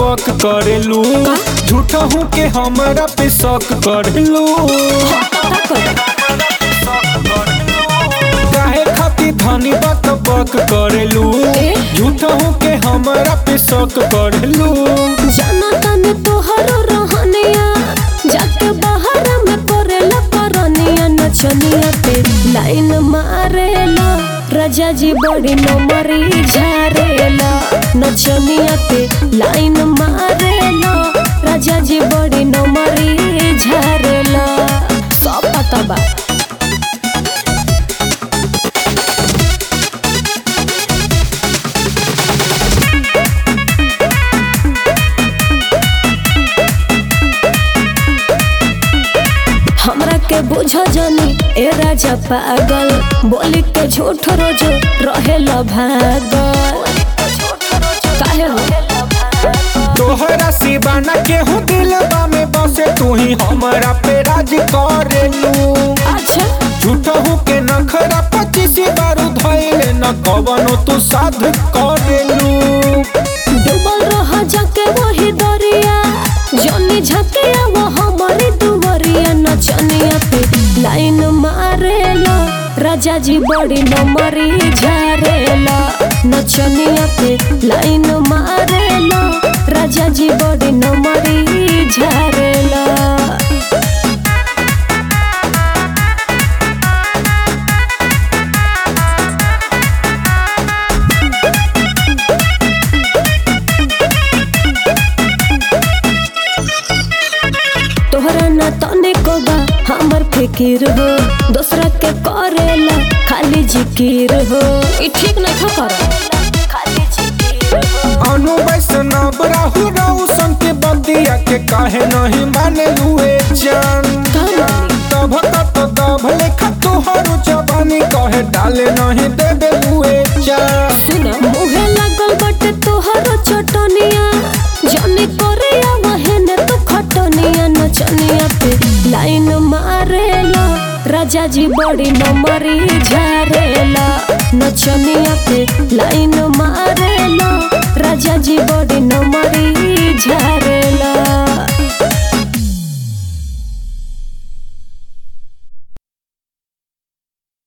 बक करेलू झूठा हूँ के हमरा पे शक करेलू काहे खातिर धनी बात बक करेलू ए? झूठा हूँ के हमरा पे शक करेलू जाना तने तोहरो रहनिया जाके बाहर में करेला करनिया नचनिया पे लाइन मारेला राजा जी बड़ी नमरी झारेला नचनिया पे लाइन मारेला राजा जी बड़ी नमरी झारेला सब पता बा हमरा के बुझ जानी ए राजा पागल बोली के झूठ रोज रहेला भागल काहे हो तोहरा सिवाना केहू दिलबा में बसे तू ही हमरा पे राज करेलू अच्छा झूठा हूँ के नखरा पच्चीस बारू धैले न कवनो तू साध करेलू डूबल रह जाके वही दरिया जनी झकिया वो हमारी दुवरिया नचनिया पे लाइन मारेला राजा जी बड़ी नमरी झारेला नचनिया पे लाइन मारेला राजा जी बड़ी नमरी झारेला तोहरा ना तने को बा हमर फिकिर हो दूसरा के करेला खाली जिकिर हो ई ठीक नहीं खा कर खाली जिकिर हो अनु वैष्णव राहु रौशन के बंदिया के काहे नहीं माने हुए जान का मानी? तब तक दब लेखा तोहरो जवानी कहे डाले नहीं देबे हुए जान सुना मुहे लागल बटे तोहरो चटनिया जानी करिया वहने तो खटनिया नचनिया पे लाइन मारेला राजा जी बड़ी नमरी झारेला नचनिया पे लाइन मारेला राजा जी बड़ी नमरी झारेला